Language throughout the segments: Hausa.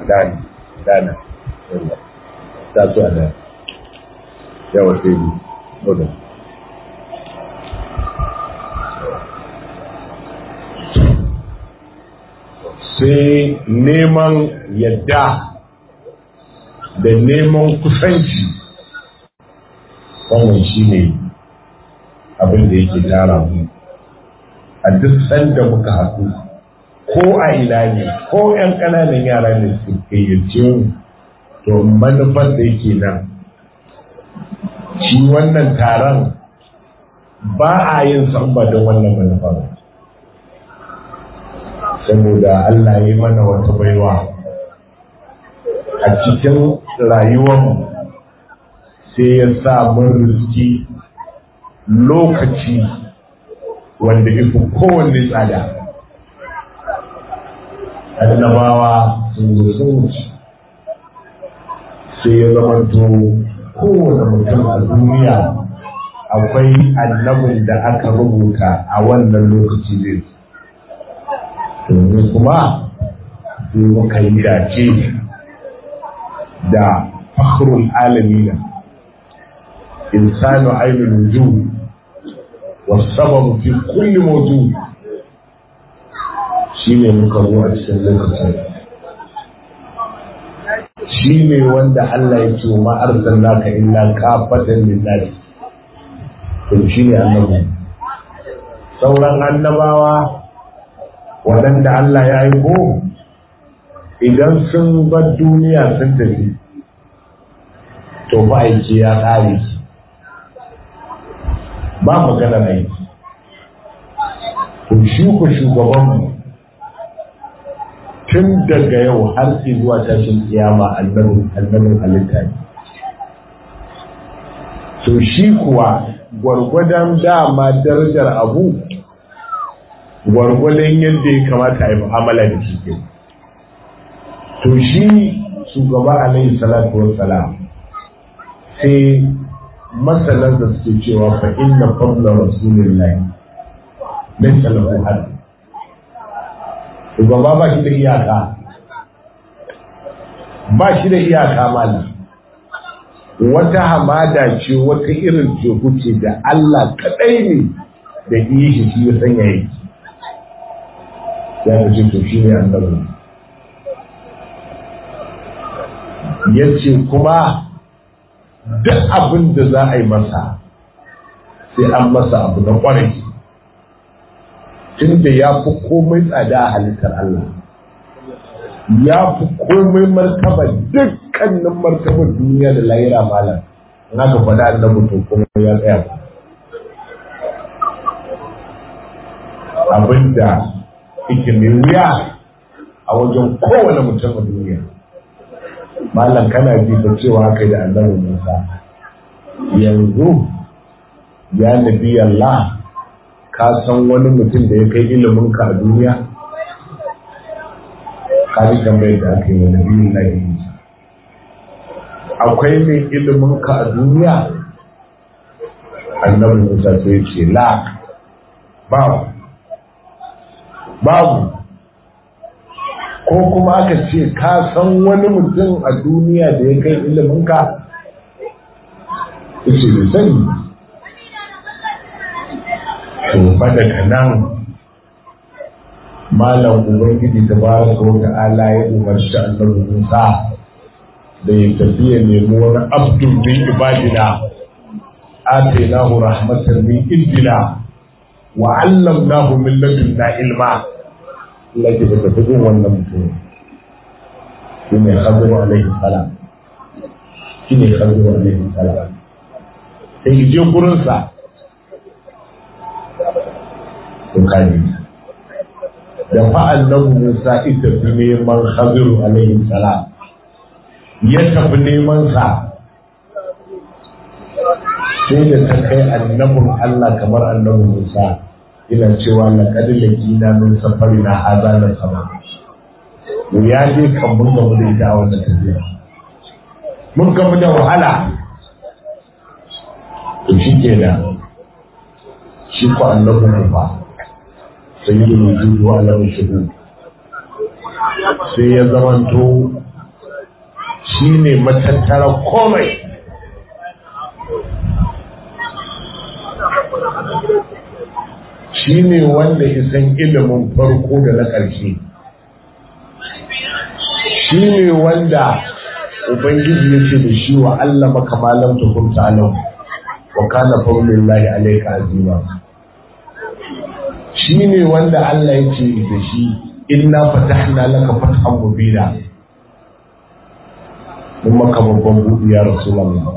dana dana ta su a dana yawa sai yi wadda sai neman yadda da neman kusanci wannan shi ne abin da yake tara mu a duk sanda muka haɗu ko a ina ne ko 'yan ƙananan yara ne su gayyace mu to manufar da yake nan shi wannan taron ba a yin san ba don wannan manufar saboda Allah ya yi mana wata baiwa a cikin rayuwarmu sai ya sa mun riski lokaci wanda ifi kowanne tsada annabawa sun zo sun wuce sai ya zamanto kowane mutum a duniya akwai annabin da aka rubuta a wannan lokaci zai domin kuma sai muka yi dace da fakhrul alamina insanu ainul wujud والسبب في كل موجود shine muka zo a cikin lokacin shi ne wanda Allah ya ce ma arsalnaka illa kafatan lillahi to shi ne annabi sauran annabawa waɗanda Allah ya aiko idan sun bar duniya sun tafi to ba aiki ya ƙare ba maganar aiki to shi ku shugabanmu tun daga yau har zuwa tashin kiyama annabin halitta ne to shi kuwa gwargwadon dama darajar abu gwargwadon yadda ya kamata a yi mu'amala da shi ke to shi shugaba alaihi salatu wassalam sai masalan da suke cewa fa inna fadla rasulillahi laysa lahu hadd shugaba ba shi da iyaka ba shi da iyaka malam wata hamada ce wata irin teku ce da Allah kadai ne da yi shi shi ya sanya yake ya ta ce to shi ne annabi ya ce kuma duk abin da za a yi masa sai an masa abu na kwarai tunda ya fi komai tsada a halittar Allah ya fi komai martaba dukkanin martabar duniya da lahira malam na ka faɗa annabi to kuma ya tsaya abinda yake mai wuya a wajen kowane mutum a duniya malam kana ji da cewa haka da annabi Musa yanzu ya nabi Allah ka san wani mutum da ya kai ilimin ka a duniya ka ji tambayar da aka yi wa nabi Allah akwai mai ilimin ka a duniya annabi Musa sai ce la babu babu ko kuma aka ce ka san wani mutum a duniya da ya kai ilimin ka ce bai sani to fa daga nan malam ubangiji ta ba su wata ala ya umarci annabi Musa da ya tafi ya nemi wani abdul min ibadina atainahu rahmatan min indina wa 'allamnahu min ladunna ilma Allah ke da tafi wannan mutum shi ne Khadiru alaihi salam shi ne Khadiru alaihi salam sai je gurinsa to kaji da fa'al nan Musa ita fi neman Khadiru alaihi salam ya tafi neman sa sai da ta kai annabin Allah kamar annabin Musa ina cewa na kadin da min safari na haza na sama mu ya je kan mun gamu da ita a wannan tafiya mun gamu da wahala to shi ke da shi ko annabin mu fa sai yi wujudu wa alamun shuhu sai ya zamanto shi ne matattara komai shi ne wanda isan ilimin farko da na ƙarshe shi ne wanda ubangiji ya ce da shi wa Allah makamalan tukun ta'alam wa kana fadlullahi alayka azima shi ne wanda Allah ya ce da shi inna fatahna laka fathan mubina mun maka babban buɗi ya rasulullah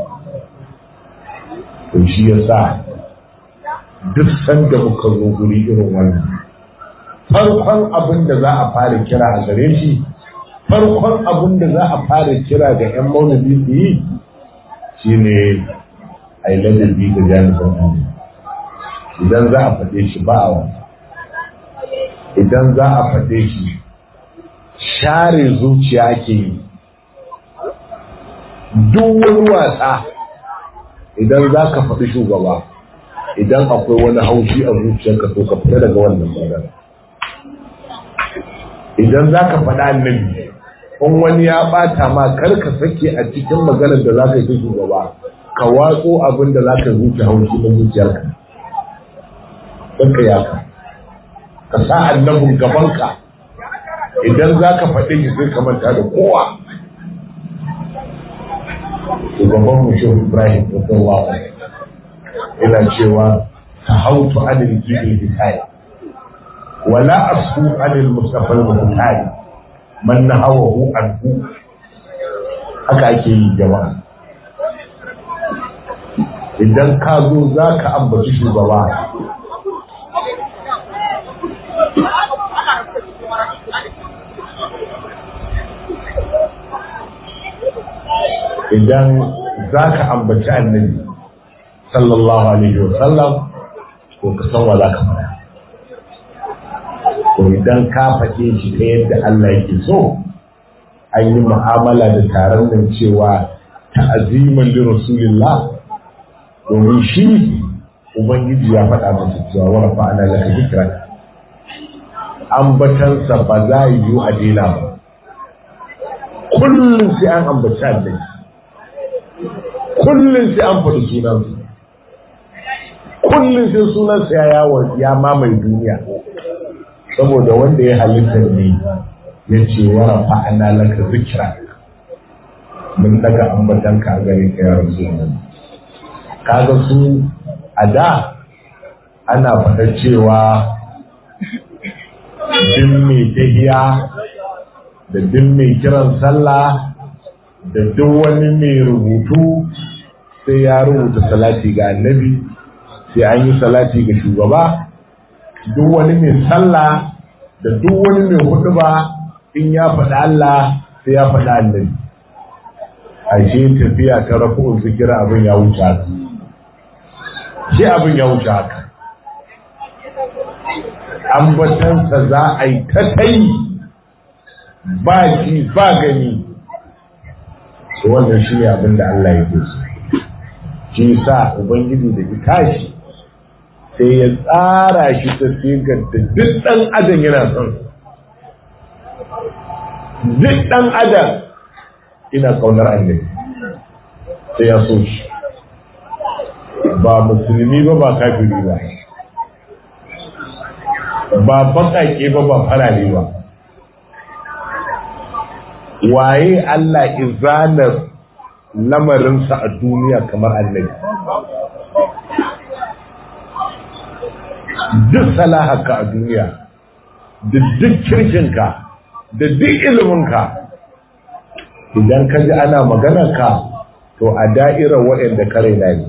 to shi yasa duk sanda muka zo guri irin wannan farkon abin da za a fara kira a gare shi farkon abin da za a fara kira ga 'yan maulidi su yi shi ne a yi ladabi ga jami'an idan za a faɗe shi ba a wasa idan za a faɗe shi share zuciya ake yi duk wani wasa idan za ka faɗi shugaba idan akwai wani haushi a zuciyarka to ka fita daga wannan magana idan za ka faɗa annabi in wani ya ɓata ma kar ka sake a cikin maganar da za ka yi shugaba ka watso abin da za ka zuci haushi na zuciyarka don ka yaka ka sa annabin gabanka idan za ka faɗi shi sai ka manta da kowa shugaban mu shehu ibrahim radiyallahu ina cewa ta hautu anil jibil hikaya wala asu anil mustafa al-muhtari man nahawahu anhu haka ake yi jama'a idan ka zo za ka ambaci shugaba idan za ka ambaci annabi sallallahu alaihi wa sallam ko ka san wa za ka fara to idan ka faɗe shi ta yadda Allah yake so an yi mu'amala da taron nan cewa ta'aziman li rasulillah domin shi ubangiji ya faɗa masa cewa wa rafa'ana laka dhikra ambatansa ba za yi a dina ba kullum sai an ambaci annabi kullum sai an faɗi sunansa kullum sai sunansa ya yawon ya mamaye duniya saboda wanda ya halitta ne ya ce wa rafa'ana laka zikra mun daga ambatan ka gare ka ya rasu kaga su a da ana faɗa cewa din mai tahiya da din mai kiran sallah da duk wani mai rubutu sai ya rubuta salati ga annabi sai an yi salati ga shugaba duk wani mai sallah da duk wani mai huduba in ya faɗa Allah sai ya faɗa annabi ashe tafiya ta rafu'un zikira abin ya wuce haka shi abin ya wuce haka ambatansa za a yi ta tai ba ji ba gani wannan shi ne abin da Allah ya so shi sa ubangiji da ita shi sai ya tsara shi ta sigar da duk ɗan adam yana son duk ɗan adam ina ƙaunar annabi sai ya so shi ba musulmi ba ba kafiri ba ba baƙaƙe ba ba farare ba waye Allah izanar lamarinsa a duniya kamar annabi duk salahaka a duniya da duk kirkinka da duk iliminka idan ka ji ana maganarka to a da'irar waɗanda ka raina ne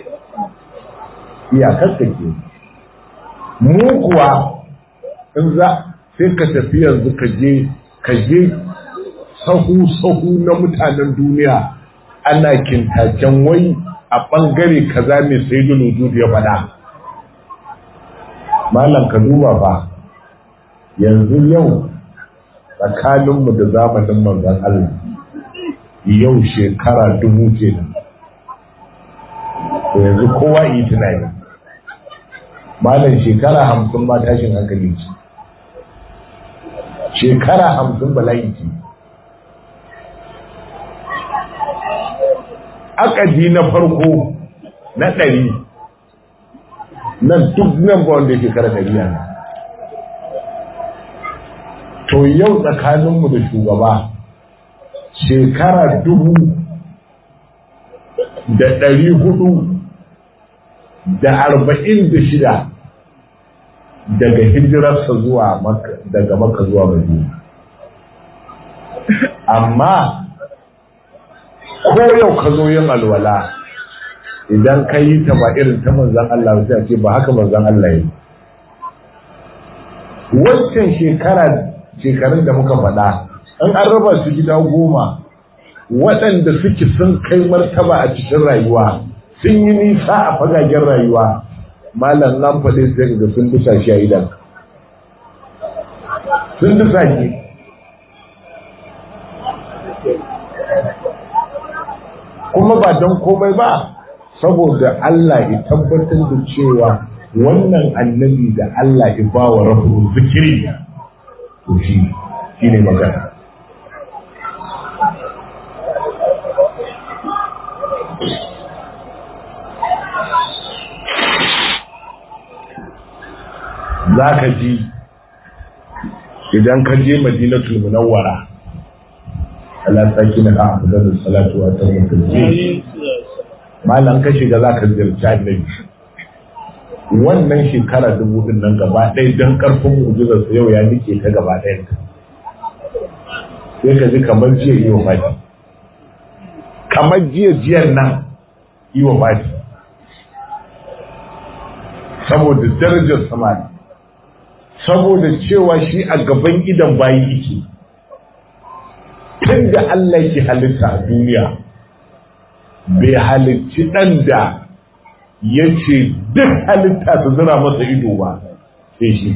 iyakarka ke mu kuwa in za sai ka tafi yanzu ka je ka je sahu-sahu na mutanen duniya ana kintacen wai a ɓangare kaza mai sai da ya faɗa malam ka duba ba yanzu yau tsakaninmu da zamanin manzan Allah yau shekara dubu ke da yanzu kowa yi tunani malam shekara hamsin ma tashin hankali ce shekara hamsin bala'i ce akadi na farko na ɗari nan duk nan ba wanda yake kara ɗari yana to yau tsakaninmu da shugaba shekara dubu da ɗari hudu da arba'in da shida daga hijirarsa zuwa daga maka zuwa madina amma ko yau ka zo yin alwala idan ka yi ta ba irin ta manzan Allah sai ce ba haka manzan Allah yi wancan shekara shekarun da muka faɗa an an raba su gida goma waɗanda suke sun kai martaba a cikin rayuwa sun yi nisa a fagagen rayuwa malam nan faɗe sai ga sun dusa shi a idan sun dusa shi kuma ba don komai ba saboda Allah ya tabbatar da cewa wannan annabi da Allah ya ba wa rabu zikiri to shi shi ne magana za ka ji idan ka je madinatul munawwara Allah saki na ka afdalus salatu wa taslimu malam ka shiga za ka ziyarci annabi wannan shekara dubu din nan gaba ɗaya don ƙarfin mu'jizar sa yau ya nike ta gaba ɗayan ta sai ka ji kamar jiya yi wa fati kamar jiya jiyan nan yi wa fati saboda darajar samani saboda cewa shi a gaban idan bayi yake tun da Allah ke halitta a duniya bai halicci ɗan da ya ce duk halitta su zira masa ido ba sai shi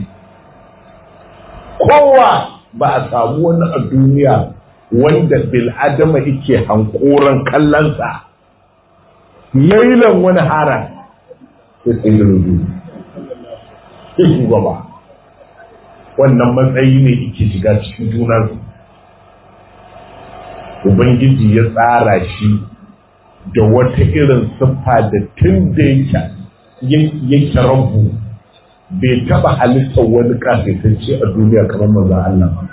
kowa ba a samu wani a duniya wanda bil'adama yake hankoran kallonsa lailan wani hara sai tsaye rudu sai shugaba wannan matsayi ne yake shiga cikin junansu ubangiji ya tsara shi da wata irin siffa da tun da yake rabu bai taba halittar wani kafetacce a duniya kamar manzan Allah ba.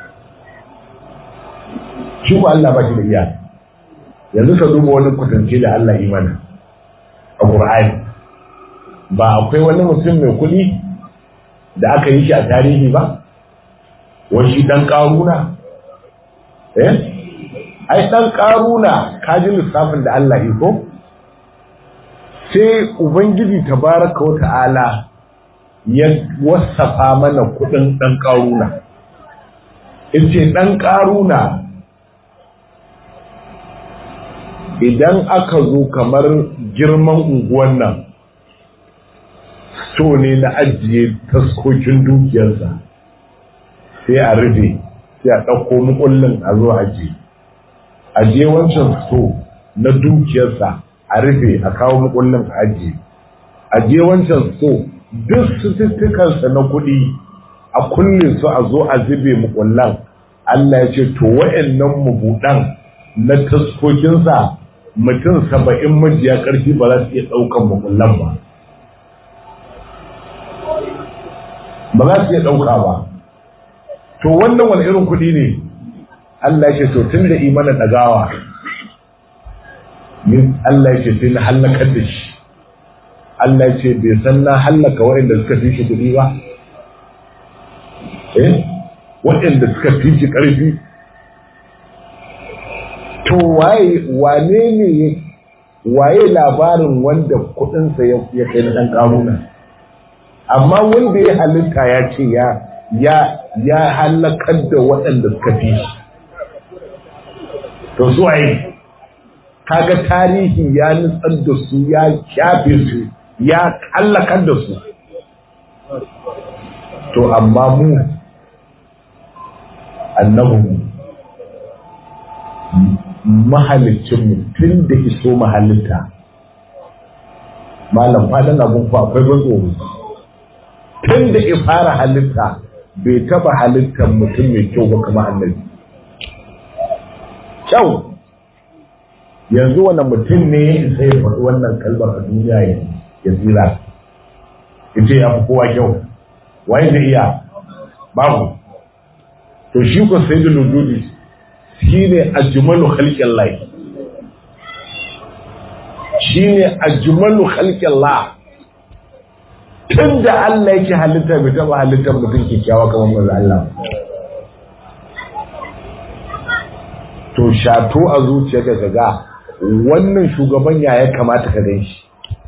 Shi ba Allah ba shi da iya. Yanzu ka duba wani kwatance da Allah imana a Ƙur'ani. Ba akwai wani mutum mai kuɗi da aka yi shi a tarihi ba? Wani ɗan ƙaruna? Eh? ai dan karuna kaji lissafin da Allah yi ko sai ubangiji tabaraka wata'ala ya wasafa mana kudin dan karuna yace dan karuna idan aka zo kamar girman unguwan nan so ne na ajiye taskokin dukiyarsa sai a rufe sai a ɗauko mukullin a zo ajiye a je wancan so na dukiyarsa a rufe a kawo mukullin a ajiye a je wancan so duk sututtukansa na kuɗi a kulle su a zo a zube mukullan Allah ya ce to wa'annan mabuɗan na taskokinsa mutum saba'in majiya ƙarfi ba za su iya ɗaukan mukullan ba ba za su iya ɗauka ba to wannan wani irin kuɗi ne Allah ya ce to tun da imanin ɗagawa min Allah ya ce sai na hallakar da shi Allah ya ce bai san na hallaka waɗanda suka fi shi kuɗi ba eh waɗanda suka fi shi ƙarfi to waye wane ne waye labarin wanda kuɗinsa ya kai na ɗan ƙaruna amma wanda ya halitta ya ce ya ya ya halakar da waɗanda suka fi shi to su waye kaga tarihi ya nutsar da su ya kyafe su ya halakar da su to amma mu annabu mahalicinmu tun da iso mahalitta malam faɗin abin ku akwai ban tsoro tun da ya fara halitta bai taba halittar mutum mai kyau ba kama annabi kyau yanzu wani mutum ne sai ya faɗi wannan kalmar a duniya ya tsira ya ce ya fi kowa kyau waye zai iya babu to shi ko sai da lujudi shi ne ajmalu khalqin lai shi ne ajmalu khalqin la tun da Allah yake halitta bai taɓa halittar mutum kyakkyawa kamar manzo Allah to shato a zuciyarka ka ga wannan shugaban ya ya kamata ka gan shi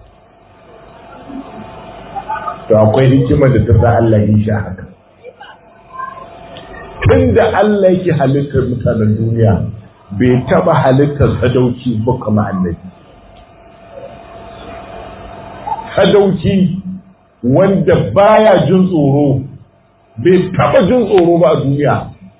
to akwai hikimar da ta sa Allah yi shi haka tun da Allah yake halittar mutanen duniya bai taba halittar sadauki ba kama annabi sadauki wanda baya jin tsoro bai taba jin tsoro ba a duniya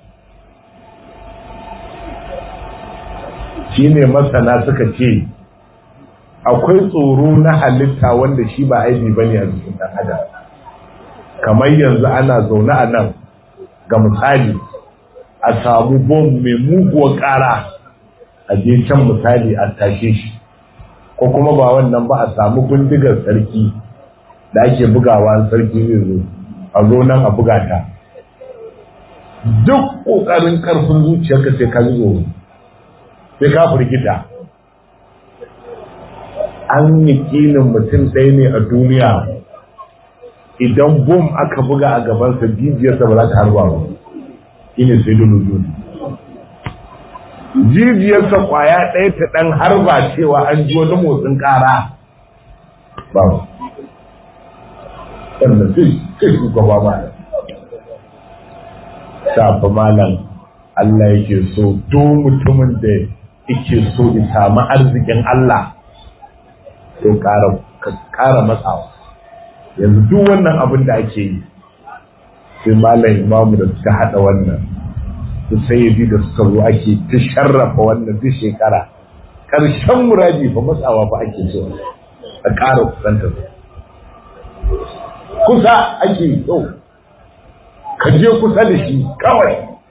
shine masana suka ce akwai tsoro na halitta wanda shi ba aibi bane a jikin ɗan adam kamar yanzu ana zaune a nan ga misali a samu bom mai muguwar ƙara a je can misali a tashe shi ko kuma ba wannan ba a samu bindigar sarki da ake bugawa sarki zai zo a zo nan a buga ta duk ƙoƙarin ƙarfin zuciyarka sai ka zo sai ka firgita an yi ƙinin mutum ɗaya ne a duniya idan bom aka buga a gabansa jijiyarsa ba za ta harba ba ine sai dole jijiyarsa kwaya ɗaya ta ɗan harba cewa an ji wani motsin ƙara ba sannan sai sai shugaba ba safa malam Allah yake so do mutumin da yake so ya samu arzikin Allah to ƙara matsawa yanzu duk wannan abin da ake yi sai malam imamu da suka haɗa wannan su sayyidi da suka zo ake ta sharrafa wannan duk shekara ƙarshen muradi fa matsawa fa ake so a ƙara kusanta kusa ake so ka je kusa da shi kawai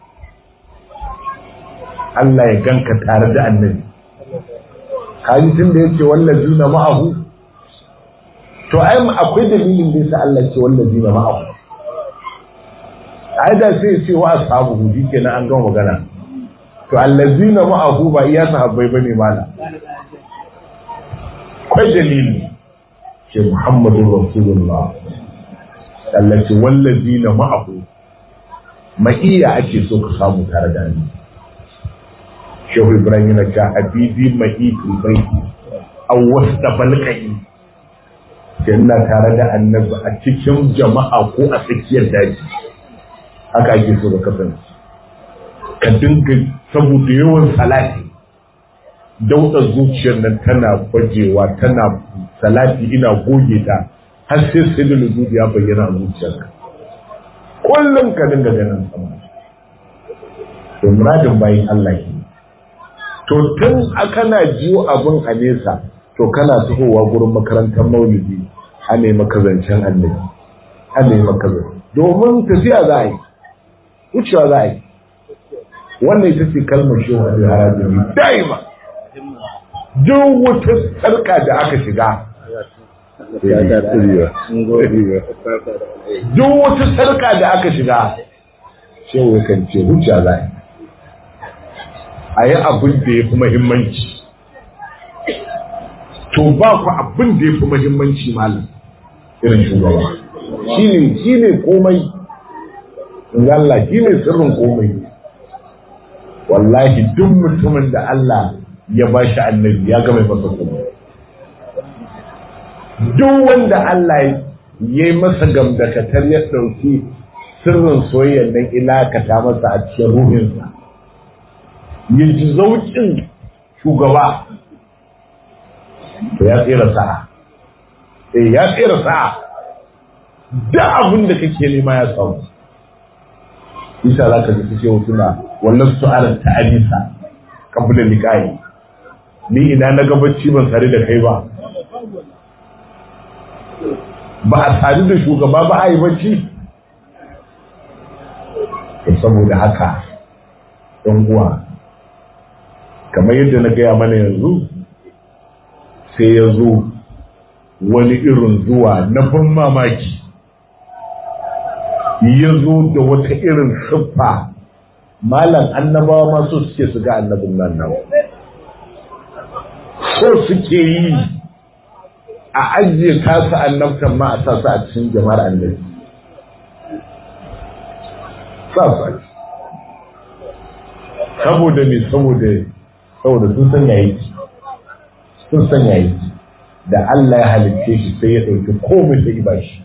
Allah ya ganka tare da annabi kaji tun da yake wallazi na ma'ahu to ai akwai dalilin da yasa Allah ce wallazi na ma'ahu ai da sai ce wa ashabu hudi kenan an gama magana to allazi na ma'ahu ba iya sahabbai bane mala akwai dalili ce Muhammadu Rasulullah Allah ce wallazi na ma'ahu ma'iya ake so ka samu tare da ni shehu ibrahim yana ta habibi ma'i bai a wasu da balkai yana tare da annabi a cikin jama'a ko a tsakiyar daji haka ake so ka kasance ka dinga saboda yawan salati dauda zuciyar nan tana bajewa tana salati ina goge ta har sai sai da ya bayyana a zuciyarka kullum ka dinga ganin sama to muradin bayin Allah ke to tun kana jiyo abin a nesa to kana tahowa gurin makarantar maulidi a ne makazancen annabi a ne makazancen domin tafiya za a yi wucewa za a yi wannan ita ce kalmar shi wa harajin daima duk wata sarka da aka shiga duk wata sarka da aka shiga shewa kan ce wucewa za a yi a yi abin da ya fi mahimmanci to ba ku abin da ya fi mahimmanci malam irin shugaba shi ne shi ne komai Allah shi ne sirrin komai wallahi duk mutumin da Allah ya ba shi annabi ya gama masa komai duk wanda Allah ya yi masa gamdakatar ya ɗauki sirrin soyayyar nan ilakata masa a cikin ruhinsa ya ji zaukin shugaba to ya tsira sa'a eh ya tsira sa'a da abin da kake nema ya samu isa za ka ji ce suna wallan su'alar ta'adisa kabula liqa'i ni ina na gabaci ban sare da kai ba ba a sadu da shugaba ba a yi bacci saboda haka ɗan uwa kamar yadda na gaya mana yanzu sai ya zo wani irin zuwa na ban mamaki ya zo da wata irin siffa malam annabawa masu suke su ga annabin nan nan so suke yi a ajiye kasa annabtan ma a sasa a cikin jama'ar annabi sasa saboda ne saboda saboda sun san yayi sun san yayi da Allah ya halitte shi sai ya ɗauki komai sai ba shi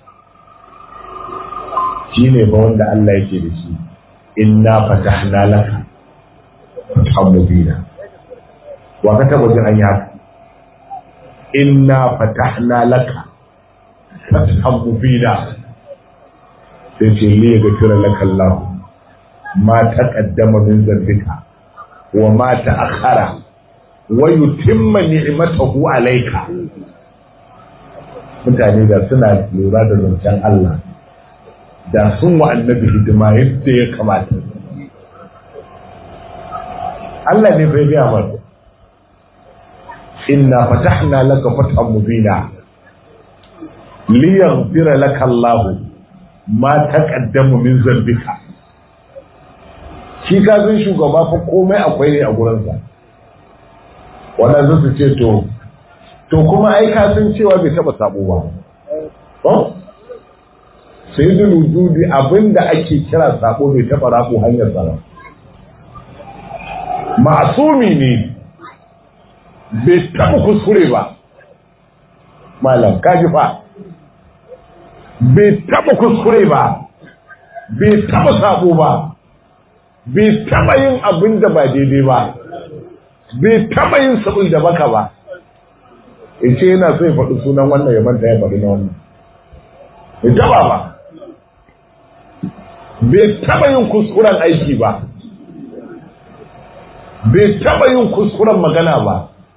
shi ne ba wanda Allah yake da shi inna fatahna laka fathan mubina wa ka taba jin an yi haka inna fatahna laka fathan mubina sai ce li yaghfira laka Allah ma taqaddama min dhanbika wa ma ta'akhkhara wa yutimma ni'matahu alayka mutane da suna lura da zancen Allah da sun wa annabi hidima yadda ya kamata Allah ne bai biya mana inna fatahna laka fathan mubina liyaghfira laka Allah ma taqaddama min zambika shi ka san shugaba fa komai akwai ne a gurinsa wannan zai ce to to kuma ai ka san cewa bai taba sabo ba ko sayyidul wujudi abinda ake kira sabo bai taba rabo hanyar sa masumi ne bai taba kuskure ba malam kaji fa bai taba kuskure ba bai taba sabo ba bai taba yin abin da ba daidai ba bai taba yin sabon da baka ba in ce yana so ya faɗi sunan wannan ya manta ya faɗi na wannan bai taba ba bai taba yin kuskuren aiki ba bai taba yin kuskuren magana ba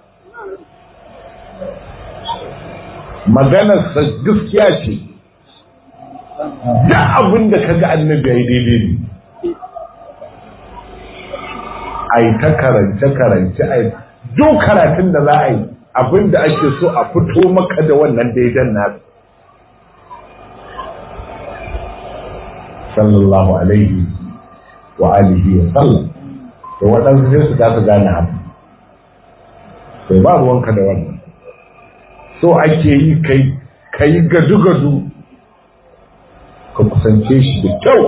maganarsa gaskiya ce da abin da kaga annabi ya yi daidai ne a yi ta karance-karance a yi duk karatun da za a yi abin da ake so a fito maka da wannan daidan nasu sallallahu alaihi wa alihi wa sallam da waɗansu sai su kasa gane abu sai ba ruwanka da wannan so ake yi ka yi gadu-gadu ka kusance shi da kyau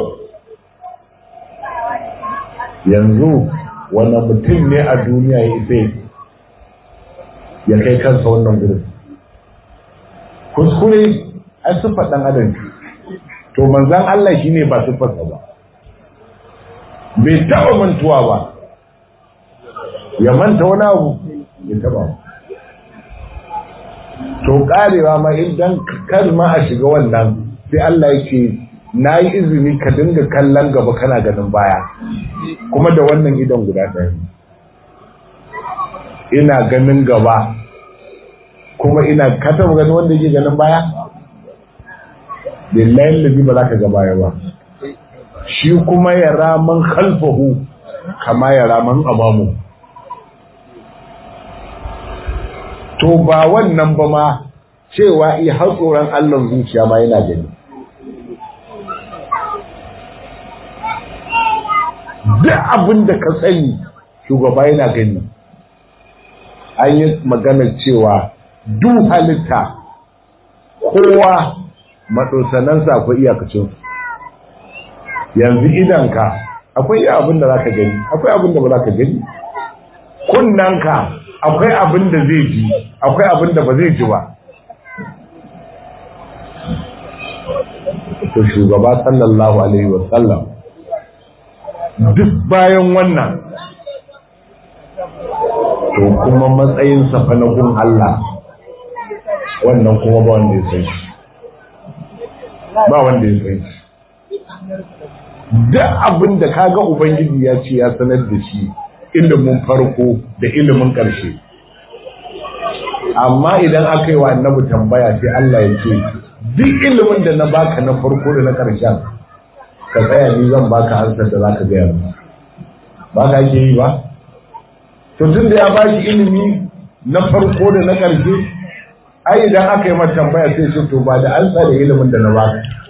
yanzu wani mutum ne a duniya ya isa ya kai kansa wannan gudun kuskure a siffar ɗan adam to manzan Allah shi ne ba siffarsa ba bai taɓa mantuwa ba ya manta wani abu ya taɓa to ƙarewa ma idan kar ma a shiga wannan sai Allah ya ce na yi izini ka dinga kallon gaba kana ganin baya kuma da wannan idan guda ɗaya ina ganin gaba kuma ina ka taɓa ganin wanda yake ganin baya lillahi lazi ba za ka ga baya ba shi kuma ya raman khalfahu kama ya raman amamu to ba wannan ba ma cewa i har tsoron Allah zuciya ma yana gani duk abin da ka sani shugaba yana gani an yi maganar cewa duk halitta kowa maɗosanansa akwai iyakacin yanzu idanka akwai iya abin da za ka gani akwai abin da ba za ka gani kunnanka akwai abin da zai ji akwai abin da ba zai ji ba to shugaba sallallahu alaihi wasallam duk bayan wannan to kuma matsayin fa na gun Allah wannan kuma ba wanda ya san shi ba wanda ya san shi duk abin da kaga ubangiji ya ce ya sanar da shi ilimin farko da ilimin ƙarshe amma idan aka yi wa annabi tambaya sai Allah ya ce duk ilimin da na baka na farko da na ƙarshen ka tsaya ni zan baka ansar da zaka gaya mu ba ka ke yi ba to tun da ya ba shi ilimi na farko da na ƙarshe ai idan aka yi mata tambaya sai ce to ba da ansa da ilimin da na ba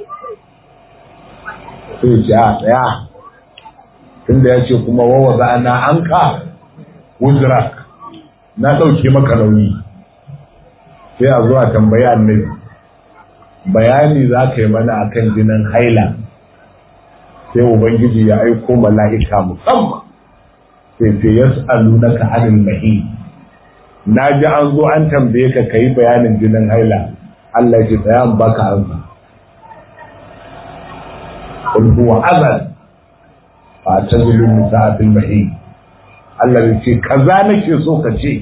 sai ce a tsaya tun da ya ce kuma wawa za na an ka wuzrak na ɗauke maka nauyi sai a zuwa tambaya annabi bayani za ka yi mana akan jinin haila sai ubangiji ya aiko mala'ika musamman sai sai yas'alunaka anil mahid na ji an zo an tambaye ka kai bayanin jinin haila Allah ya tsaya an baka ansa qul huwa azal fa tazlu nisa fil mahid Allah ya ce kaza nake so ka ce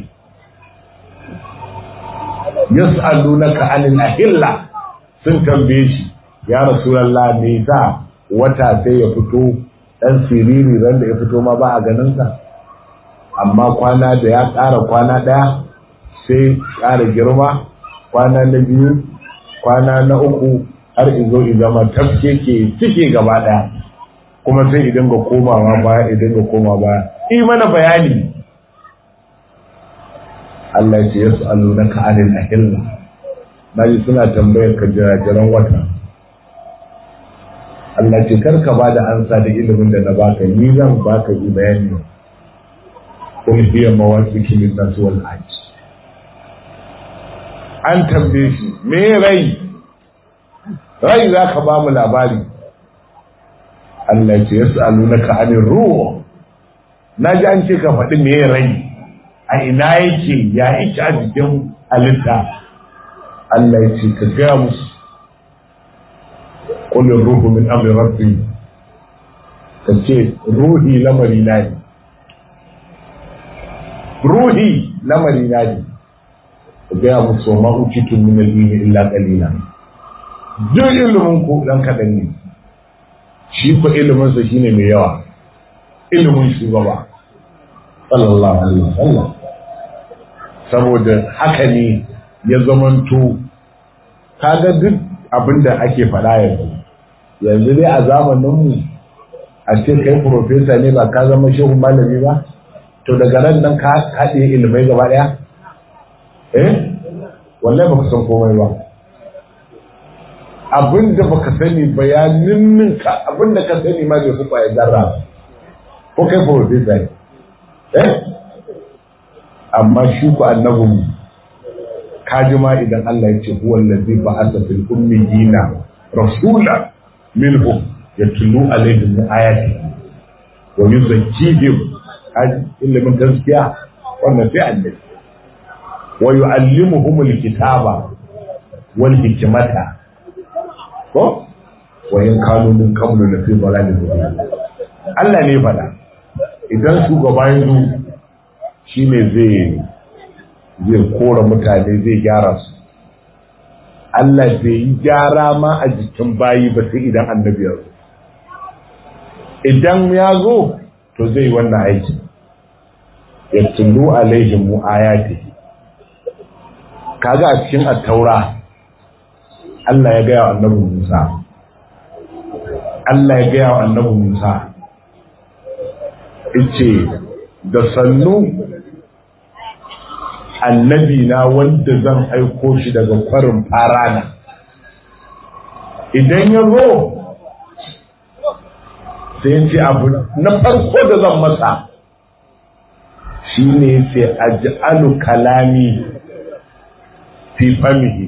yas'alunaka anil ahilla sun tambaye shi ya rasulullah me yasa wata sai ya fito dan siriri ran da ya fito ma ba a ganin sa amma kwana da ya ƙara kwana ɗaya sai ƙara girma kwana na biyu kwana na uku har izo zama tafke ke cike gaba ɗaya kuma sai idan ga komawa baya idan ga koma baya yi mana bayani Allah ya ce ya su allu na ka'anin ahilla na ji suna tambayar ka jirajiran wata Allah ce karka ba da ansa da ilimin da na baka ni zan baka yi bayani kun hiya mawaqiti min nas wal hajj an tambaye shi me rai rai za ka ba mu labari Allah ce yas'alunaka anir ruh naji an ce ka faɗi me rai a ina yake ya yake a jikin halitta Allah ya ce ka gaya musu qul ruhu min amri rabbi ka ce ruhi lamari na ne ruhi lamari na ne ku gaya musu wa ma'ukitun min al-ilmi illa qalila duk ilimin ku dan kadan ne shi ko ilimin sa shine mai yawa ilimin shugaba sallallahu alaihi wasallam saboda haka ne ya zamanto kaga duk abinda ake faɗa yanzu yanzu dai a zamanin mu a ce kai profesa ne ba ka zama shehu malami ba to daga nan nan ka haɗe ilimai gaba ɗaya eh wallahi baka san komai ba abinda baka sani ba ya ninninka abinda ka sani ma bai kuka ya zarra ko kai profesa ne eh amma shi ku annabin kaji ma idan Allah ya ce huwa allazi ba'atha fil ummiyina rasula minhum yatlu alaihim ayati wa yuzakkihim ilimin gaskiya wannan sai annabi wa yu'allimuhum alkitaba wal hikmata ko wa in kanu min qablu la fi dhalalin mubin Allah ne fada idan shugaba ya zo shine zai zai kora mutane zai gyara su Allah bai yi gyara ma a jikin bayi ba sai idan annabi ya zo idan ya zo to zai wannan aiki ya tullu alaihim ayati kaga a cikin at-taura Allah ya ga wa annabi Musa Allah ya ga wa annabi Musa yace da sannu annabi na wanda zan aiko shi daga kwarin farana idan ya zo sai ce abu na farko da zan masa shi ne sai aj'alu kalami fi famihi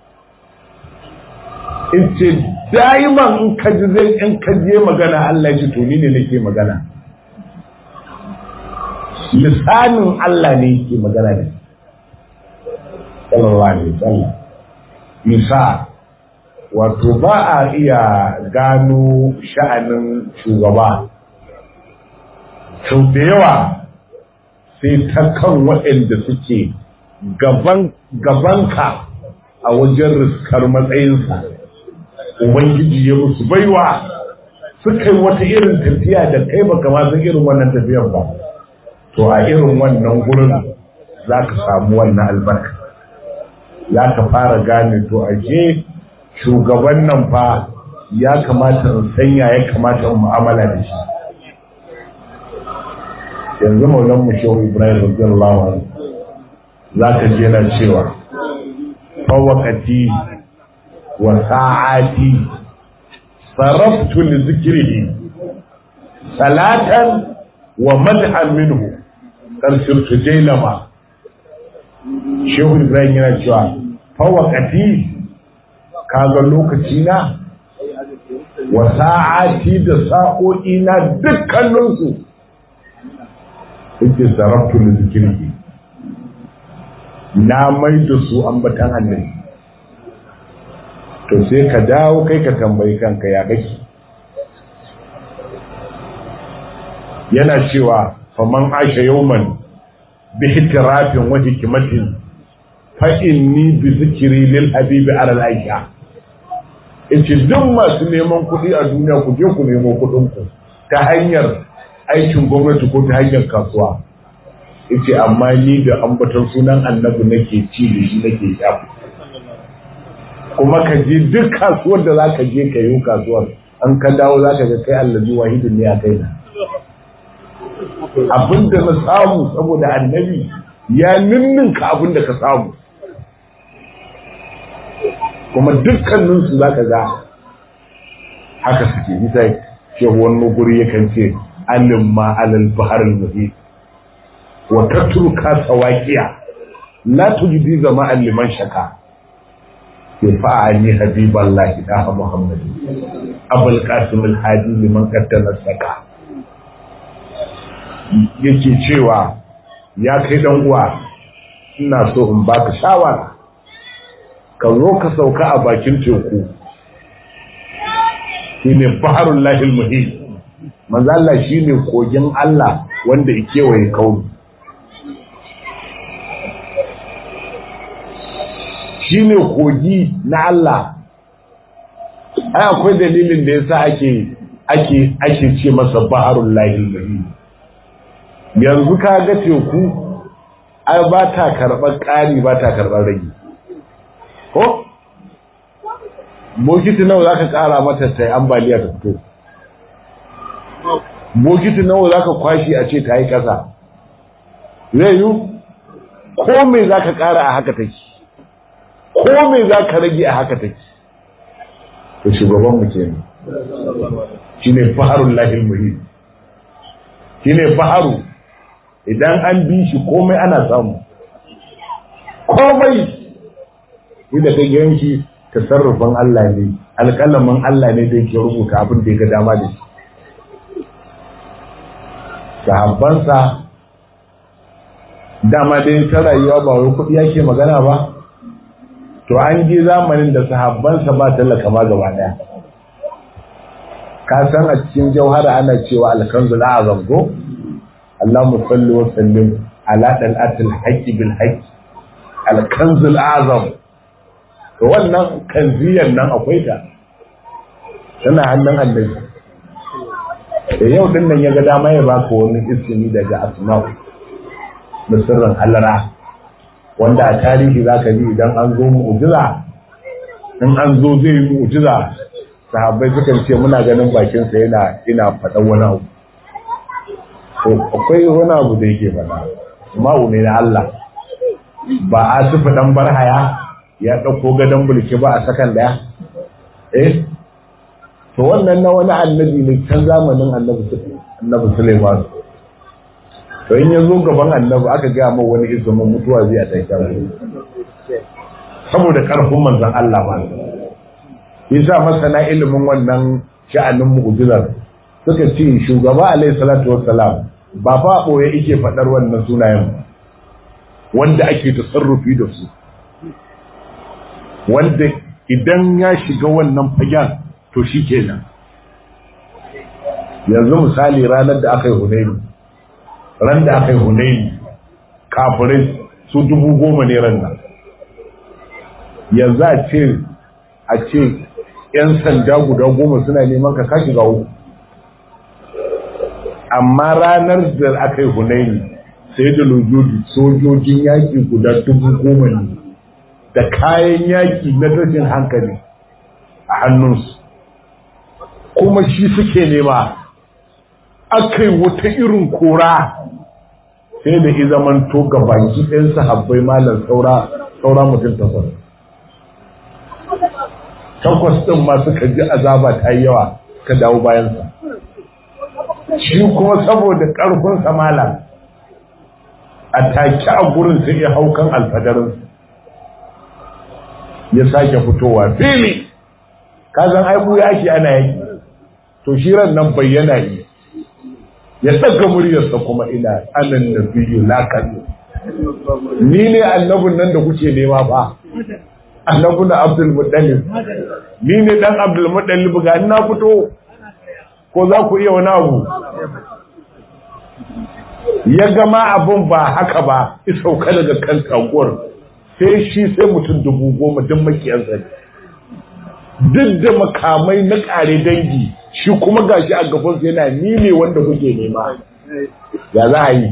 in ce daiman in ka ji zai in ka je magana Allah ji to ni ne nake magana lisanin Allah ne yake magana ne sallallahu alaihi wasallam misa wato ba a iya gano sha'anin shugaba sau da yawa sai ta kan waɗanda suke gabanka a wajen riskar matsayinsa ubangiji ya musu baiwa suka yi wata irin tafiya da kai baka ma san irin wannan tafiyar ba to a irin wannan gurin za ka samu wannan albarka za ka fara gane to ashe shugaban nan fa ya kamata in sanya ya kamata in mu'amala da shi yanzu maulan mu shehu ibrahim radiyallahu anhu zaka je na cewa fawaqati wa sa'ati saraftu li zikrihi salatan wa madhan minhu karsirtu jailama shehu ibrahim yana cewa fawaqati kaga lokaci na wa sa'ati da sa'o'i na dukkaninsu yake zarabtu da zikirki na mai da su ambatan annabi to sai ka dawo kai ka tambayi kanka ya kake yana cewa faman asha yawman bi hitirafin wa hikimatin fa inni bi zikri lil habibi ala al aisha yace duk masu neman kuɗi a duniya ku je ku nemo kuɗin ku ta hanyar aikin gwamnati ko ta hanyar kasuwa yace amma ni da ambaton sunan annabi nake ci da shi nake shafu kuma ka je duk kasuwar da zaka je ka yi kasuwar an ka dawo zaka ga kai allazi wahidun ne a kaina abinda na samu saboda annabi ya ninninka abinda ka samu kuma dukkaninsu za ka ga haka suke nisa shehu wani guri yakan ce alin ma alal baharul muhi wa tatruka sawaqiya la tujdi zama liman shaka ya fa'ani habiballahi da muhammad abul qasim al hadi liman qaddana saka yake cewa ya kai dan uwa ina so in baka shawara ka zo ka sauka a bakin teku shi ne baharun lahil muhim manzala shi ne kogin Allah wanda ya kewaye kauni shi ne kogi na Allah ai akwai dalilin da yasa ake ake ake ce masa baharun lahil muhim yanzu ka ga teku ai ba ta karɓar ƙari ba ta karɓar rage ko bokiti nawa za ka ƙara mata ta yi ambaliya ta fito bokiti nawa za ka kwashi a ce ta yi ƙasa zai yi ko mai za ka ƙara a haka take ko mai za ka rage a haka take to shugaban mu ke ne shi ne faharun lahil muhim shi ne faharu idan an bi shi komai ana samu komai ni da kai yanki tasarrufin Allah ne alƙalamin Allah ne da yake rubuta abin da ya ga dama da shi sahabbansa dama dai ta rayuwa ba wai kuɗi yake magana ba to an je zamanin da sahabbansa ba talaka ma gaba ɗaya ka san a cikin jauhara ana cewa alkanzul azam ko Allahumma salli wa sallim ala dal'atil haqqi bil haqqi alkanzul azam to wannan kanziyar nan akwai ta tana hannun annabi da yau din nan ya ga dama ya baka wani ismi daga asma'u da sirrin halara wanda a tarihi zaka ji idan an zo mu'jiza in an zo zai yi mu'jiza sahabbai sukan ce muna ganin bakin sa yana ina faɗan wani abu to akwai wani abu da yake faɗa ma'u ne na Allah ba a sufi dan barhaya ya ɗauko gadon bulki ba a sakan daya eh to wannan na wani annabi ne can zamanin annabi Suleiman to in ya zo gaban annabi aka gaya mai wani izumin mutuwa zai a taika saboda ƙarfin manzan Allah ba yasa masana ilimin wannan sha'anin mu'jizar suka ce shugaba alaihi salatu wassalam ba fa boye yake faɗar wannan sunayen wanda ake tasarrufi da su wanda idan ya shiga wannan fagen to shi kenan yanzu misali ranar da aka yi hunaini ran da aka yi hunaini kafirai su dubu goma ne ran nan yanzu a ce a ce yan sanda guda goma suna neman ka kashi ga uku amma ranar da aka yi hunaini sai da lojoji sojojin yaƙi guda dubu goma ne da kayan yaƙi na tashin hankali a hannunsu kuma shi suke nema aka yi wata irin kora sai da i zaman to ga baki ɗin sahabbai malam saura saura mutum takwas takwas ɗin ma suka ji azaba ta yi yawa ka dawo bayansa shi kuma saboda ƙarfinsa malam a take a gurin sai ya hau kan alfadarinsa ya sake fitowa fili kazan aibu yaki ana yaki to shi ran nan bayyana yi ya daga muryarsa kuma ina anan da biyu lakan ni ne annabun nan da kuke nema ba annabu na abdul muttalib ni ne dan abdul muttalib ga ina fito ko za ku iya wani abu ya gama abun ba haka ba isauka daga kan taguwar sai shi sai mutum dubu goma don makiyansa duk da makamai na kare dangi shi kuma gashi a gabansa yana ni ne wanda kuke nema ya za a yi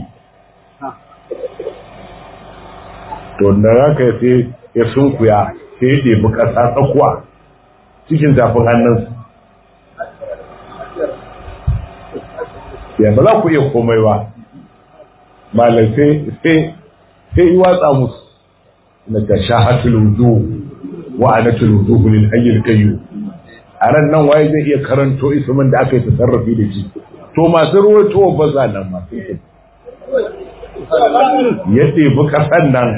to da raka sai ya sunkuya sai ya ɗebi ƙasa tsakuwa cikin zafin hannunsa ya ba za ku iya komai ba malam sai sai yi watsa musu na ta shahatul wudu wa anatul wudu lil hayyil qayyum a ran nan waye zai iya karanto ismin da aka yi tasarrufi da shi to masu ruwaito ba za nan ma ya ɗebi ƙasan nan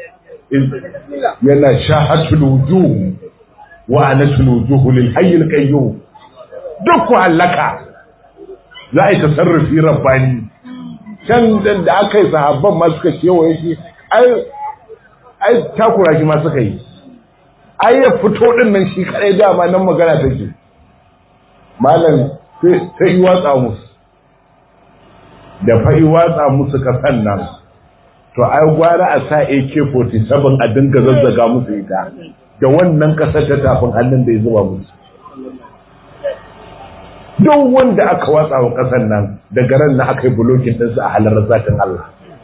yana shahatul wudu wa anatul wudu lil hayyil qayyum duk ku halaka za a yi tasarrufi rabbani can da aka yi sahabban ma suka kewaye shi ai takura shi ma suka yi ai ya fito din nan shi kadai dama nan magana take malam sai yi watsa musu da fa yi watsa musu kasan nan to ai gwara a sa AK47 a dinga zazzaga musu ita da wannan kasar ta tafin hannun da ya zuba musu duk wanda aka watsa wa kasan nan daga ran na aka yi bulokin ɗinsu a halar zatin Allah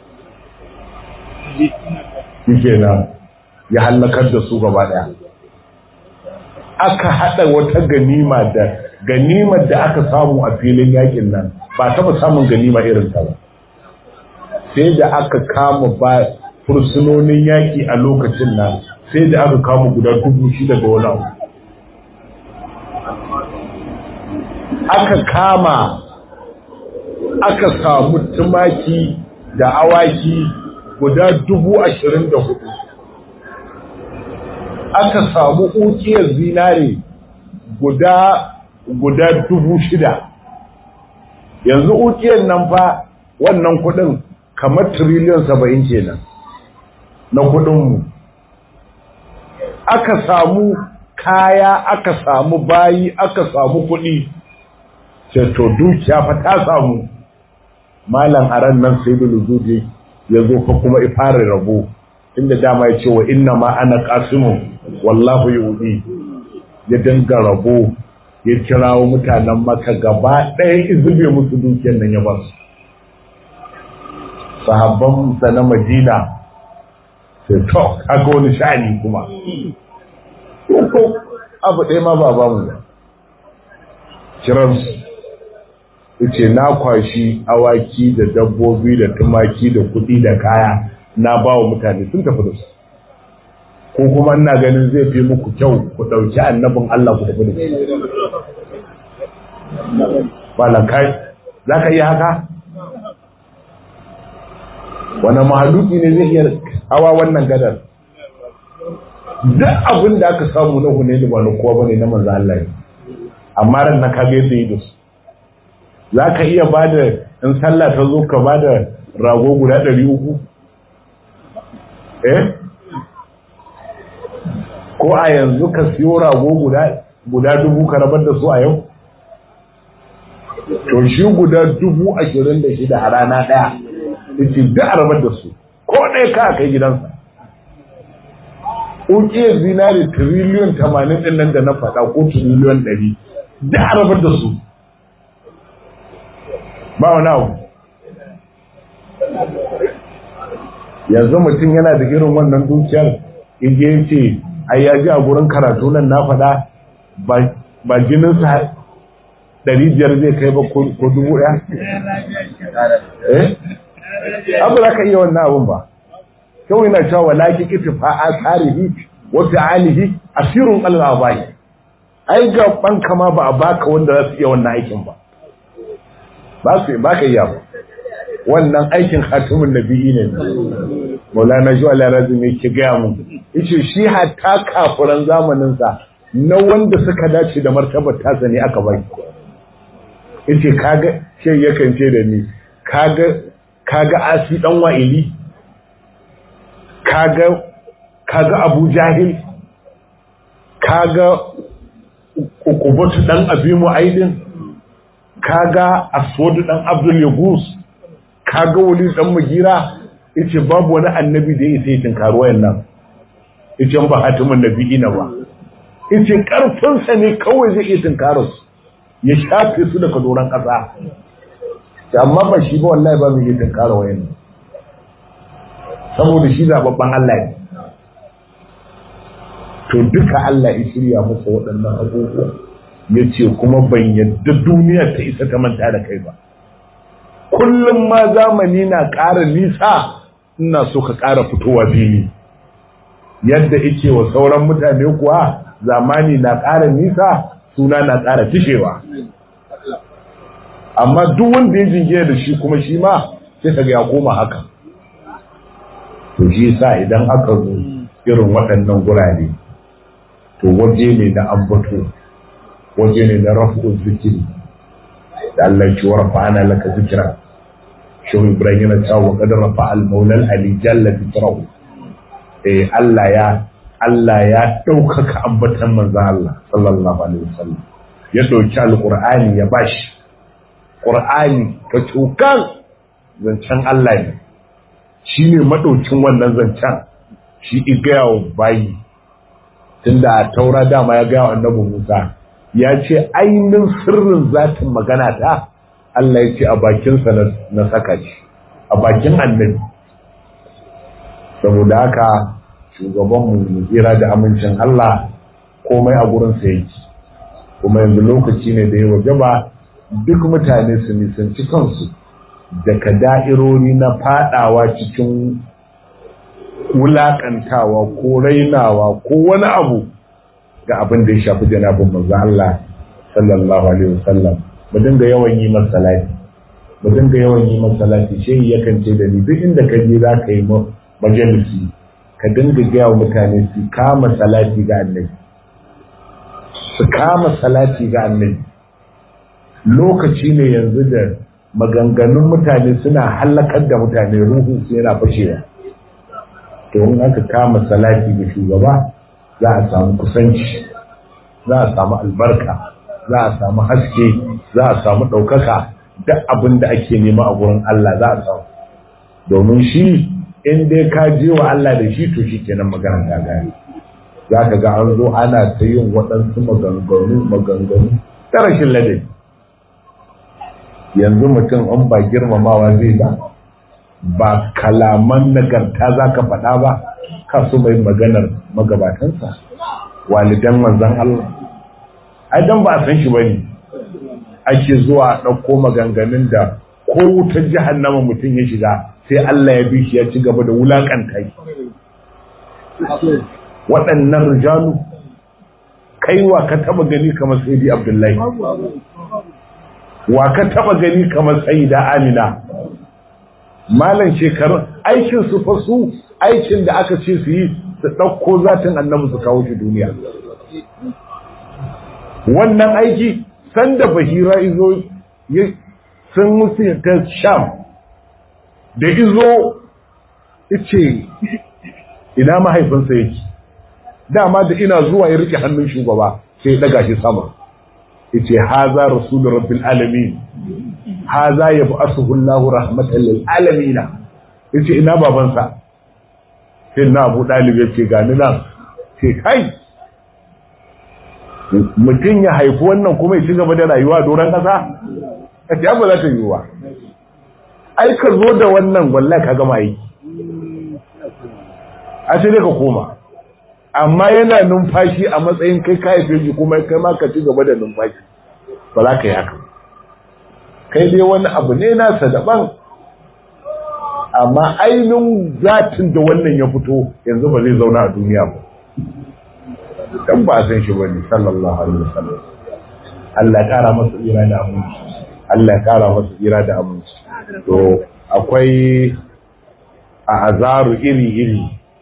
shi nan ya hallakar da su gaba ɗaya aka haɗa wata ganima da ganimar da aka samu a filin yakin nan ba taɓa samun ganima irin ta ba sai da aka kama ba fursunonin yaƙi a lokacin nan sai da aka kama guda dubu shida da wani abu aka kama aka samu tumaki da awaki guda dubu ashirin da hudu aka samu ukiyar zinare guda guda dubu shida yanzu ukiyar nan fa wannan kudin kamar triliyon saba'in kenan na kudinmu aka samu kaya aka samu bayi aka samu kudi to dukiya fa ta samu malam aran nan sai da luzuje ya zo fa kuma ifara rabo inda dama ya ce wa inna ma ana qasimu wallahu yudi ya danga rabo ya kirawo mutanen maka gaba ɗaya izube musu dukiyar nan ya ba su sahabban sa na madina sai to kaga wani sha'ani kuma abu ɗaya ma ba ba mu kiransu ce na kwashi awaki da dabbobi da tumaki da kuɗi da kaya na ba wa mutane sun tafi da su ko kuma ina ganin zai fi muku kyau ku ɗauki annabin Allah ku tafi da su ba kai za ka iya haka wani mahaluki ne zai iya hawa wannan gadar duk abin da aka samu na hunayni ba na kowa bane na manzo Allah ne amma ran na kage yadda yi da su za ka iya ba da in sallah ta zo ka ba da rago guda ɗari uku eh ko a yanzu ka siyo rago guda dubu ka rabar da su a yau to shi guda dubu ashirin da shida a rana ɗaya ita duk a rabar da su ko ɗaya ka kai gidansa ƙuƙiyar zinari tiriliyon tamanin ɗin nan da na faɗa ko tiriliyon ɗari duk a rabar da su ba wani abu yanzu mutum yana da irin wannan dukiyar inda ya ce ai ya ji a gurin karatu nan na faɗa ba jininsa ɗari biyar zai kai ba ko dubu ɗaya? eh? abu za ka iya wannan abun ba kawai na cewa laki kitifa a tsarihi wata alihi asirun allah bai ai ga banka ma ba a baka wanda za su iya wannan aikin ba ba su ba ka iya ba wannan aikin khatimin nabi'i ne maulana shi ala razum yake gaya mu yace shi hatta kafiran zamanin sa na wanda suka dace da martabar tasa ne aka bai yace kaga shi yakan ce da ni kaga kaga asi dan wa'ili kaga kaga abu jahil kaga ukubatu dan abimu aidin kaga aswadu dan abdul yagus kaga wali dan mugira yace babu wani annabi da yake yin tinkaro wayannan yace ba hatimin nabiyina ba yace karfin sa ne kawai zai iya tinkaro su ya shafe su daga doran kasa amma ba shi ba wallahi ba mu yi tinkaro wayannan saboda shi zababban Allah ne to duka Allah ya shirya masa waɗannan abubuwa yace kuma ban yadda duniya ta isa ta manta da kai ba kullum ma zamani na ƙara nisa ina so ka ƙara fitowa fili yadda ike wa sauran mutane kuwa zamani na ƙara nisa suna na ƙara fishewa amma duk wanda ya jingina da shi kuma shi ma sai ka ya koma haka to shi sa idan aka zo irin waɗannan gurare to waje ne na ambato waje ne na rafu zikiri da Allah ci warfa ana laka zikira shehu ibrahim yana cewa wa qadar rafa al maulal ali jalla zikrahu eh Allah ya Allah ya daukaka ambatan manzo Allah sallallahu alaihi wasallam ya dauki alqur'ani ya bashi qur'ani ka tukan zancen Allah ne shine madaukin wannan zancen shi igayawa bayi tunda a taura dama ya ga annabi Musa ya ce ainihin sirrin zatin magana ta Allah ya ce a bakinsa na saka shi a bakin annabi saboda haka shugabanmu mu tsira da amincin Allah komai a gurinsa yake kuma yanzu lokaci ne da ya waje ba duk mutane su nisanci kansu daga da'irori na fadawa cikin wulakantawa ko rainawa ko wani abu ga abin da ya shafi janabin manzo Allah sallallahu alaihi wasallam mu dinga yawan yi masa salati mu dinga yawan yi masa salati shehi yakan ce da ni duk inda ka je za ka yi majalisi ka dinga gaya wa mutane su kama salati ga annabi su kama salati ga annabi lokaci ne yanzu da maganganun mutane suna hallakar da mutane ruhu su yana fashewa to in aka kama salati ga shugaba za a samu kusanci za a samu albarka za a samu haske za a samu ɗaukaka duk abin da ake nema a gurin Allah za a samu domin shi in dai ka je wa Allah da shi to shi kenan magana ta gani za ka ga an zo ana ta yin waɗansu maganganu maganganu ta rashin ladabi yanzu mutum an ba girmamawa zai ba ba kalaman nagarta za ka faɗa ba ka so mai maganar magabatansa walidan manzan Allah ai dan ba a san shi bane ake zuwa ɗauko maganganun da ko wutar jahannama mutum ya shiga sai Allah ya bi shi ya ci gaba da wulakanta shi waɗannan rijalu kaiwa ka taba gani kamar sayyidi abdullahi wa ka taba gani kamar sayyida amina malan shekarun aikin su fa su aikin da aka ce su yi su ɗauko zatin annabi su kawo shi duniya wannan aiki sanda bahira izo sun musu ta sham da izo ice ina mahaifinsa yake dama da ina zuwa ya rike hannun shugaba sai ya daga shi sama yace haza rasulur rabbil alamin haza yab'athuhu Allahu rahmatan lil alamin yace ina babansa sai na Abu Dalib yace gani nan sai kai mutum ya haifi wannan kuma ya ci gaba da rayuwa doron kasa kace ba za ta yi wa ai ka zo da wannan wallahi ka gama yi a sai dai ka koma amma yana numfashi a matsayin kai ka haife shi kuma kai ma ka ci gaba da numfashi ba za ka yi haka kai dai wani abu ne nasa daban amma ainihin zatin da wannan ya fito yanzu ba zai zauna a duniya ba dan ba san shi bane sallallahu alaihi wasallam Allah ya kara masa tsira da aminci Allah ya kara masa tsira da aminci to akwai a azaru iri iri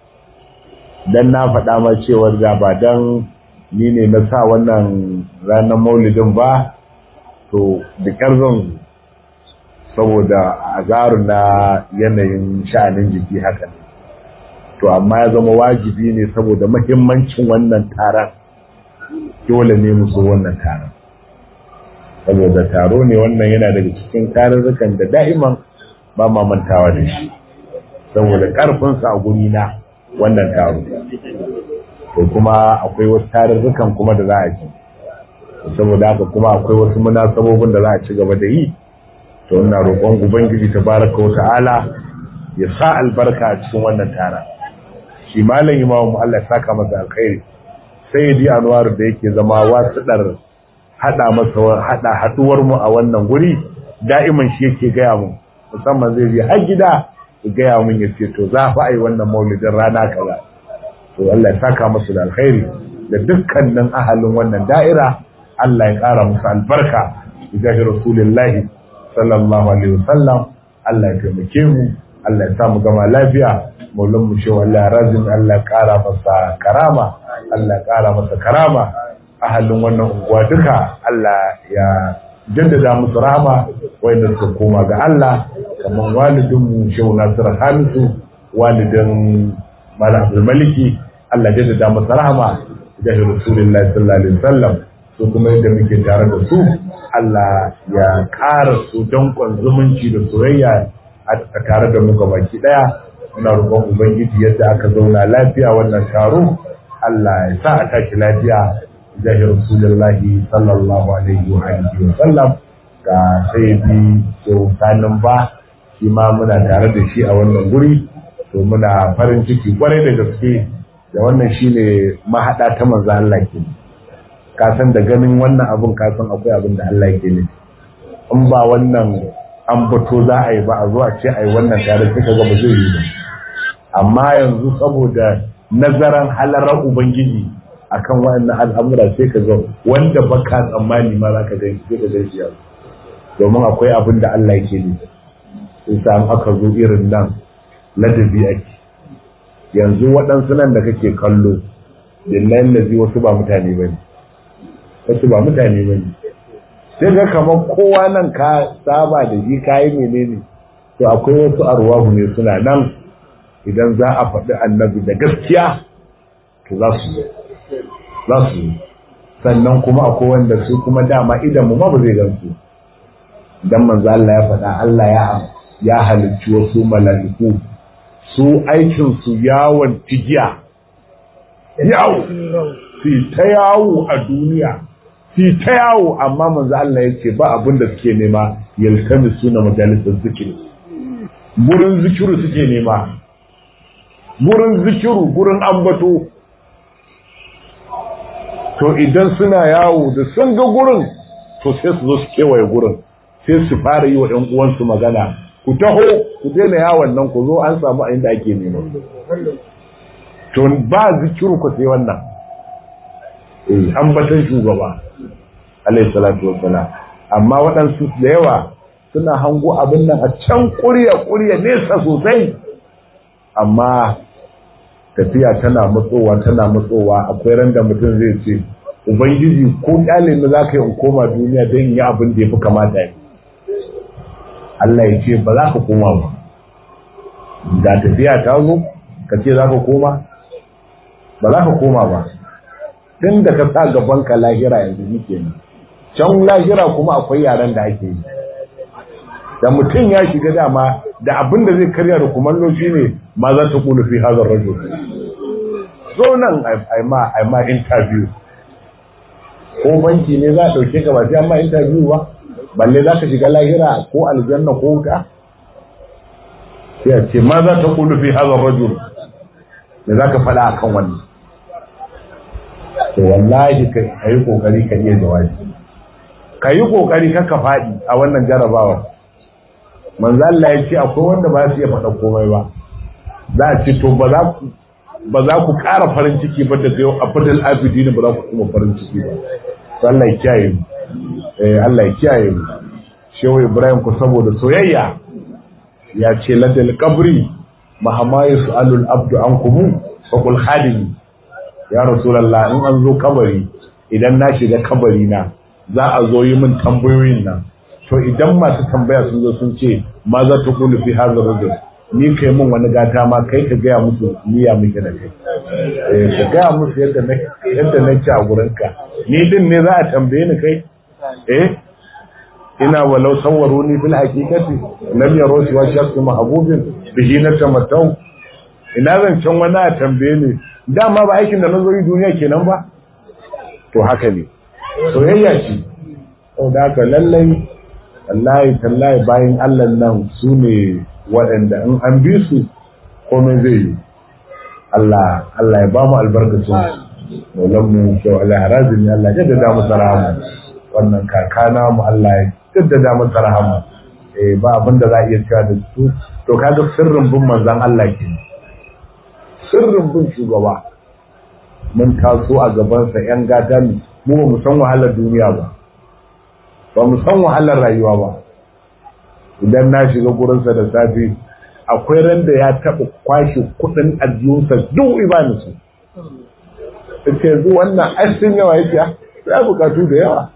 dan na faɗa ma cewa da ba dan ni ne na sa wannan ranar maulidin ba to da zan saboda azaru na yanayin sha'anin jiki haka ne to amma ya zama wajibi ne saboda mahimmancin wannan taron dole ne musu wannan taron saboda taro ne wannan yana daga cikin tarurrukan da da'iman ba ma mantawa da shi saboda karfinsa a guri na wannan taro to kuma akwai wasu tarurrukan kuma da za a ji saboda haka kuma akwai wasu munasabobin da za a ci gaba da yi to ina roƙon ubangiji tabaraka wa ta'ala ya sa albarka a cikin wannan tara shi malam imamu Allah ya saka masa alkhairi sai di anwar da yake zama wasuɗar hada masa hada haduwar mu a wannan guri da'iman shi yake gaya mu musamman zai je har gida ya gaya mun ya ce to za fa ai wannan maulidin rana kaza to Allah ya saka masa da alkhairi da dukkanin ahalin wannan da'ira Allah ya kara musu albarka ga rasulullahi sallallahu alaihi wasallam Allah ya taimake mu Allah ya sa mu gama lafiya maulan mu shehu Allah razin Allah ya kara masa karama Allah ya kara masa karama ahalin wannan unguwa duka Allah ya jaddada musu rahama wanda suka koma ga Allah kamar walidin mu shehu Nasir Hamisu walidin Malam Abdul Maliki Allah ya jaddada masa rahama da Rasulullahi sallallahu alaihi wasallam su kuma yadda muke tare da su Allah ya ƙara su danƙon zumunci da soyayya a tare da mu baki ɗaya muna roƙon ubangiji yadda aka zauna lafiya wannan taro Allah ya sa a tashi lafiya jahir rasulullahi sallallahu alaihi wa alihi wa sallam ga sayyidi so sanin ba shi ma muna tare da shi a wannan guri to muna farin ciki kwarai da gaske da wannan shine mahaɗa ta manzo Allah kenan ka san da ganin wannan abun ka san akwai abin da Allah yake nufi in ba wannan an bato za a yi ba a zuwa ce a yi wannan tare suka ga ba zai yi ba amma yanzu saboda nazaran halarar ubangiji akan wannan al'amura sai ka ga wanda baka tsammani ma za ka gani sai ka gani yanzu domin akwai abin da Allah yake nufi sai sa aka zo irin nan ladabi ake yanzu waɗansu nan da kake kallo billahi lazi wasu ba mutane ba ne wasu ba mutane ba ne sai ga kamar kowa nan ka saba da shi kayi menene to akwai wasu arwahu ne suna nan idan za a faɗi annabi da gaskiya to za su za su sannan kuma akwai wanda su kuma dama idan mu ma ba zai gansu dan manzo Allah ya faɗa Allah ya ya halicci wasu mala'iku su aikin su yawon tigiya yawo su ta yawo a duniya fi ta yawo amma manzo Allah ya ce ba abin da suke nema yaltami suna majalisar zikiri gurin zikiru suke nema gurin zikiru gurin ambato to idan suna yawo da sun ga gurin to sai su zo su kewaye gurin sai su fara yi wa ɗan uwansu magana ku taho ku daina yawon nan ku zo an samu a inda ake nema to ba zikiru ku sai wannan eh ambatan shugaba alayhi salatu wassalam amma waɗansu da yawa suna hango abin nan a can ƙurya ƙurya nesa sosai amma tafiya tana matsowa tana matsowa akwai ran da mutum zai ce ubangiji ko kyale ni za ka yi in koma duniya don yi abin da ya fi kamata yi Allah ya ce ba za ka koma ba da tafiya ta zo ka ce za ka koma ba za ka koma ba tun da ka sa gaban ka lahira yanzu nike ne can lahira kuma akwai yaren da ake yi da mutum ya shiga dama da abin da zai karya da kumallo shi ne ma za ta kulu fi hazar rajo so nan a ma interview ko banki ne za a ɗauke ka ba sai an ma interview ba balle za ka shiga lahira ko aljanna ko wuta sai a ce ma za ta kulu fi hazar rajo da za ka faɗa akan wannan to wallahi ka yi kokari ka iya jawabi ka yi kokari ka faɗi a wannan jarabawa manzo Allah ya ce akwai wanda ba su iya faɗa komai ba za a ce to ba za ku ba za ku ƙara farin ciki ba daga yau a fadal abidi ne ba za ku kuma farin ciki ba to Allah ya kiyaye mu eh Allah ya kiyaye mu shehu Ibrahim ku saboda soyayya ya ce ladal qabri mahama yas'alul abdu ankum fa qul khadimi ya rasulullah in an zo kabari idan na shiga kabari na za a zo yi min tambayoyin nan to idan masu tambaya sun zo sun ce ma za ta kulu fi hadha rajul ni kai mun wani gata ma kai ka gaya musu niyya muke da kai eh ka gaya musu yadda na yadda na ci a gurin ka ni din ne za a tambaye ni kai eh ina walau sawwaruni fil haqiqati lam yaro shi wa shakku mahbubin bihi na tamatau ina zan can wani a tambaye ni dama ba aikin da na zo yi duniya kenan ba to haka ne soyayya ce sau da haka lallai wallahi tallahi bayan allah nan su ne waɗanda in an bi su komai zai yi allah allah ya ba mu albarkacin maulan mu kyau allah harazin ya allah jaddada mu rahama wannan kakana mu allah ya jaddada mu rahama eh ba abin da za a iya cewa da su to kaga sirrin bin manzon allah ke sirrin bin shugaba mun taso a gabansa yan gata ne mu ba mu san wahalar duniya ba ba mu san wahalar rayuwa ba idan na shiga gurinsa da safe akwai ran da ya taɓa kwashe kuɗin ajiyunsa duk imanin su ita yanzu wannan ashin yawa yake ya bukatu da yawa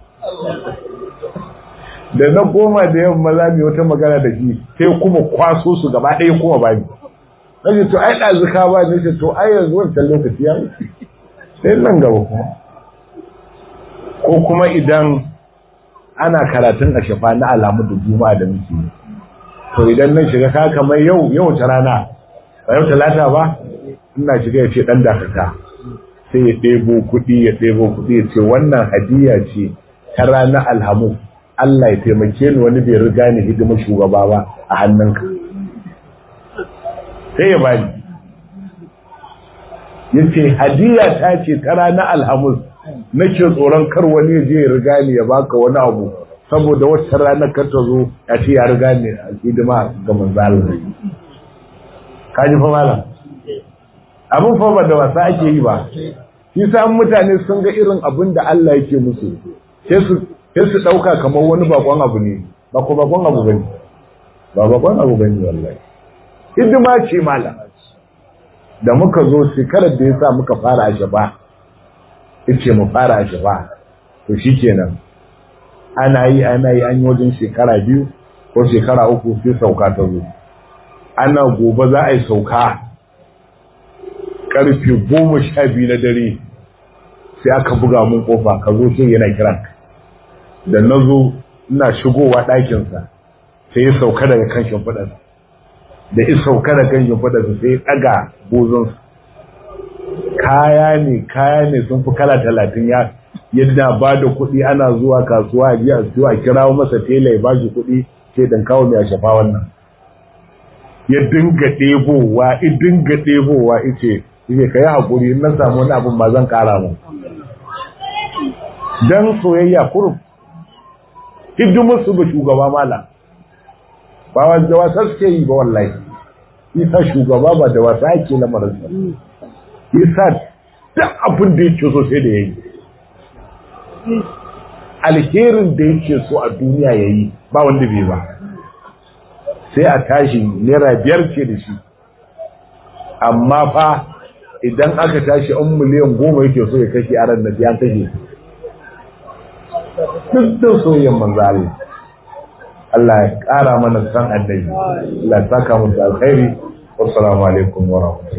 da na goma da yamma za mu wata magana da shi sai kuma kwaso su gaba ɗaya kuma ba ni na ce to ai ɗazuka ba ni ce to ai yanzu wancan lokaci ya wuce sai nan gaba kuma ko kuma idan ana karatun a shafa na alamu da juma'a da muke to idan nan shiga ka kamar yau yau ta rana ba yau talata ba ina shiga ya ce dan dakata sai ya ɗebo kuɗi ya ɗebo kuɗi ya ce wannan hadiya ce ta ranar alhamu Allah ya taimake ni wani bai riga ni hidima shugaba ba a hannunka sai ya bani ya ce hadiya ta ce ta ranar alhamus nake tsoron kar wani ya je ya riga ni ya baka wani abu saboda wata ranar kar ta zo ya ce ya riga ni a hidima ga manzo Allah ka ji fa malam abin fa ba da wasa ake yi ba shi sa mutane sun ga irin abin da Allah yake musu sai su sai su dauka kamar wani bakon abu ne ba ko bakon abu bane ba bakon abu bane wallahi hidima ce malam da muka zo shekarar da ya sa muka fara a shaba ce mu fara a shaba to shi kenan ana yi ana yi an yi wajen shekara biyu ko shekara uku sai sauka ta zo ana gobe za a yi sauka karfe goma sha biyu na dare sai aka buga mun kofa ka zo sai yana kiran da na zo ina shigowa ɗakinsa sai ya sauka daga kan shimfiɗarsa da in sauka da kan shimfiɗarsa sai ya ɗaga bozonsa kaya ne kaya ne sun fi kala talatin ya yadda ba da kuɗi ana zuwa kasuwa a ji a siyo a kirawo masa tela ya bashi kuɗi sai dan kawo mai a shafa wannan ya dinga ɗebowa ya dinga ɗebowa ice yake ka yi haƙuri in na samu wani abin ba zan ƙara mu dan soyayya kurum hidimar su ga shugaba mala ba wanda wasa suke yi ba wallahi isa shugaba ba da wasa ake lamarin sa isa duk abin da yake so sai da yayi alherin da yake so a duniya yayi ba wanda bai ba sai a tashi naira biyar ce da shi amma fa idan aka tashi an miliyan goma yake so ya kashe a ran da ya kashe duk da soyayyen manzo Allah Allah ya ƙara mana san annabi Allah ya saka mu da alkhairi wassalamu alaikum wa rahmatullahi